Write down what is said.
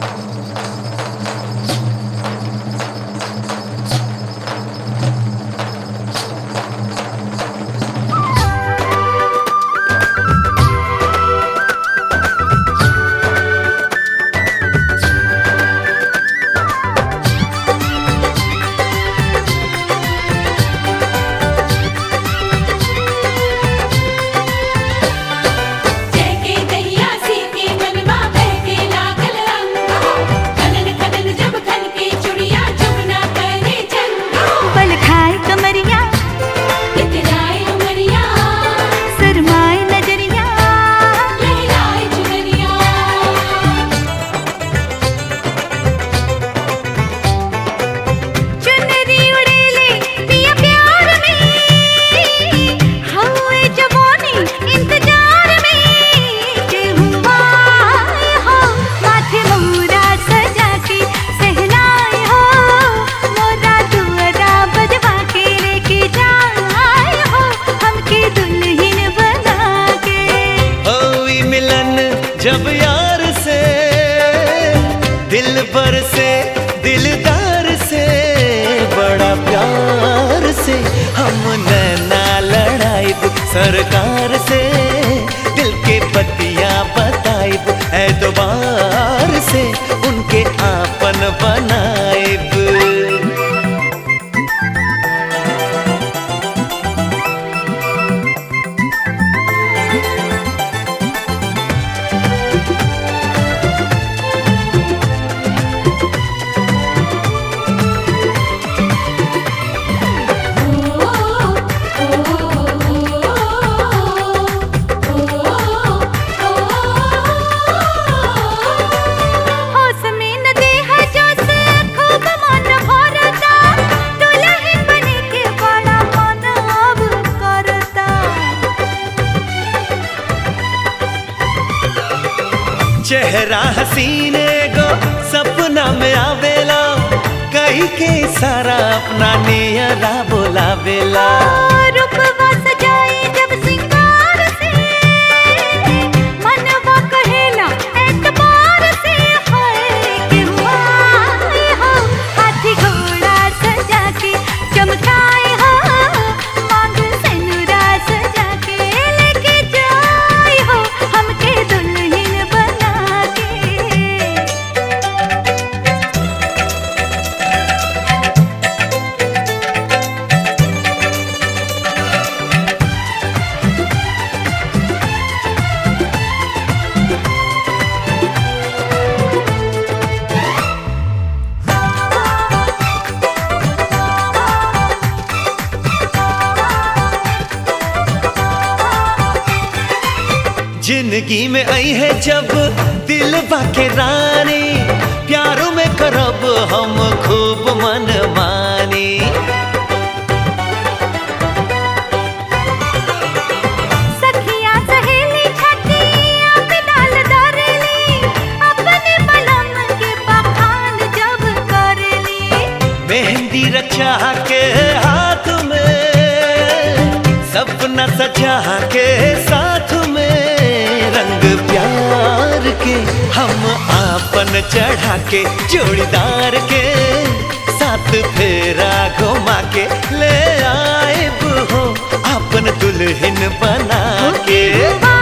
जय के दैया सीते मनवा बहके लागल रंगा कनन कनन जब खन के चुड़िया जमुना करे चंगा पल खाए कमरिया इतराए उमरिया सरमाए नजरिया लहराए चुनरिया चुनरी उड़ेले पिया प्यार में हवे जवानी इंतजार में के हुआ हो माथे मोरा सजा के सहनाए हो मोरा दुअरा बजवा के लेके जाए हो हमके दुल्हन बना के होई मिलन जब यार से दिल पर से दिलदार से बड़ा प्यार से हम नैना लड़ाइब सरकार से दिल के पतिया बताइब एतबार से उनके आपन बनाइब होश में न देहा जोश खूब मन भरता दुल्हन बने के बड़ा मन अब करता चेहरा हसीने गो सपना में आवेला कहीं के सारा अपना नियरा बोलावेला रूपवा सजाई जब सिंगार से मनवा कहेला एतबार से है कि हुआ हो हाथी घोड़ा सजा के चमकाए हो मांग सेनुरा सजा के लेके जाए हो हमके दुल्हन बना के जिंदगी में आई है जब दिल बाके रानी प्यारों में करब हम खूब मन मानी सखिया सहेली छठिया पे डाल दरेली अपने बलम के बखान जब करेली मेहंदी रचा के हाथ में सपना सजा के साथ में रंग प्यार के हम आपन चढ़ा के जोड़ीदार के साथ फेरा घुमा के ले आए हो आपन दुल्हन बना के हुआ